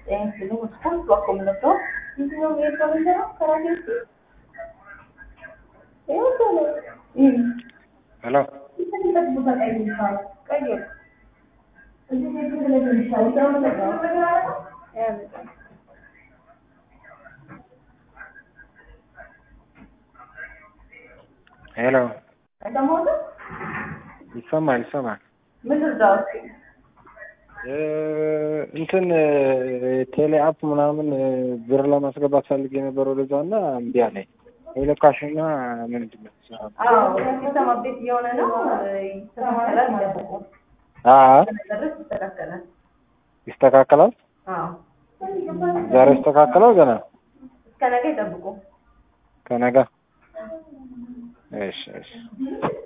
Ensino os cursos, a combinação, ensinou meio para você não ficar aqui. Eu falei. Hum. Hello. Isso aqui tá tudo bem, gente, fala. Cadê? Eu disse que ele vai deixar, então não legal. É, legal. ሄሎ አይሰማሁትም? ይሰማል ይሰማል። ምንድን ነው እስኪ? እ እንትን ቴሌ አፕ ምናምን ብር ለማስገባት ፈልጌ ነበር ወደዛ እና እምቢ አለኝ። ኤሌካሽና ምንድን ነው? አዎ ሲስተም አፕዴት እየሆነ ነው። ይስተካከላል ይጠብቁ። አ ድረስ ይስተካከላል። ይስተካከላል። አዎ ዛሬ ይስተካከላል ገና እስከ ነገ ይጠብቁ። ከነጋ። እሺ እሺ